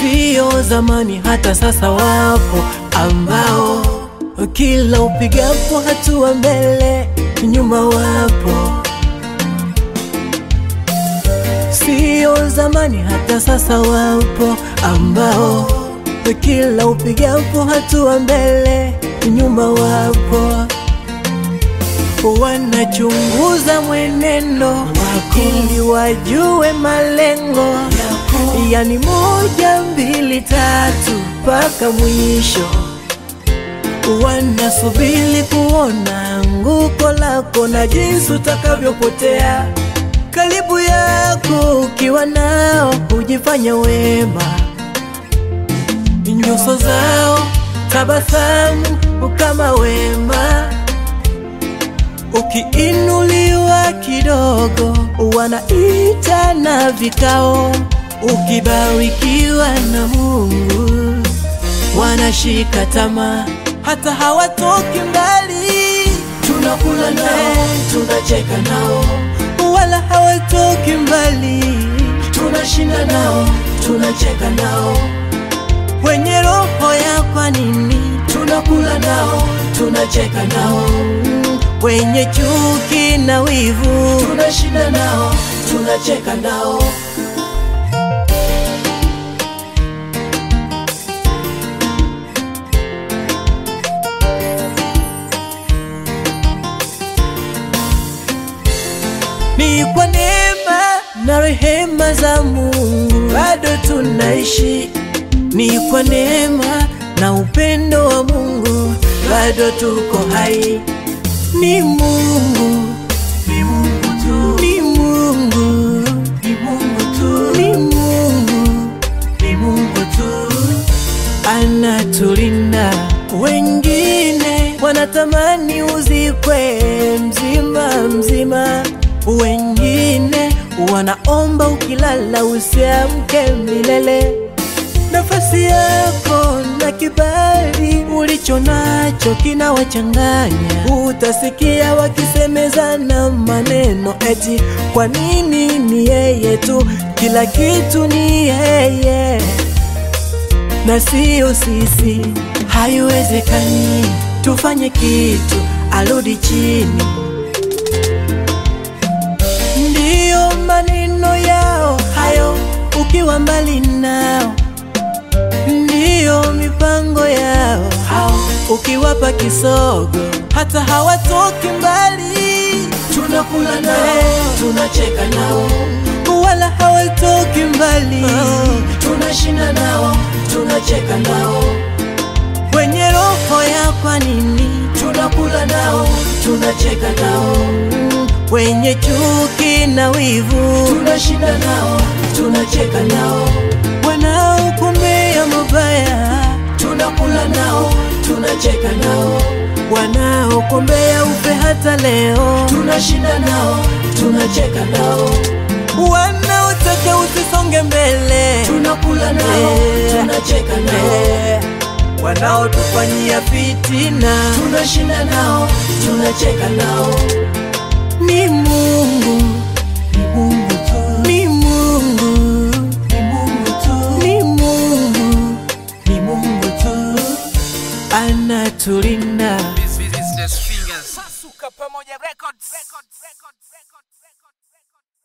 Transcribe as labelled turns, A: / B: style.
A: sio zamani, hata sasa wapo ambao kila upigapo hatua mbele, nyuma wapo. Sio zamani, hata sasa wapo ambao kila upigapo hatua mbele, nyuma wapo. Wanachunguza mwenendo wako ili wajue malengo yako, yani moja, mbili, tatu mpaka mwisho. Wanasubiri kuona anguko lako na jinsi utakavyopotea. Karibu yako ukiwa nao hujifanya wema, nyuso zao tabasamu kama wema. Ukiinuliwa kidogo wanaita na vikao, ukibarikiwa na Mungu wanashika tamaa, hata hawatoki mbali. Tunakula nao, tunacheka nao, wala hawatoki mbali. Tunashinda nao, tunacheka nao, wenye roho ya kwa nini? Tunakula nao, tunacheka nao, wenye chuki na wivu. Tunashinda nao, tunacheka nao. Ni kwa neema na rehema za Mungu bado tunaishi. Ni kwa neema na upendo wa Mungu bado tuko hai. Ni Mungu, ni Mungu tu, ni Mungu, ni Mungu tu, ni Mungu, ni Mungu tu anatulinda. Wengine wanatamani uzikwe mzima mzima, wengine wanaomba ukilala usiamke milele. Nafasi yako na kibali ulicho nacho kinawachanganya. Utasikia wakisemezana maneno eti kwa nini ni yeye tu, kila kitu ni yeye na siyo sisi. Haiwezekani tufanye kitu arudi chini. Ndiyo maneno yao hayo, ukiwa mbali nao, ndiyo mipango yao hao, ukiwapa kisogo hata hawatoki mbali. Tunakula nao, tunacheka nao, wala hawatoki mbali. Tunashinda nao, tunacheka nao, wenye roho ya kwa nini? Tunakula nao, tunacheka nao, wenye chuki na wivu. Tunashinda nao, tunacheka nao, wanaokumbea mabaya. Tunakula nao, tunacheka nao, wanaokumbea ufe hata leo. Tunashinda nao, tunacheka nao, wanaotaka usisonge mbele. Tunakula nao, tunacheka nao, wanaotufanyia fitina. Tunashinda nao, tunacheka nao. Ni Mungu, ni Mungu tu, ni Mungu, ni Mungu tu, ni Mungu, ni Mungu tu anatulinda.
B: Business fingers.
C: Pasuka Pamoja Records. Records. Records. Records.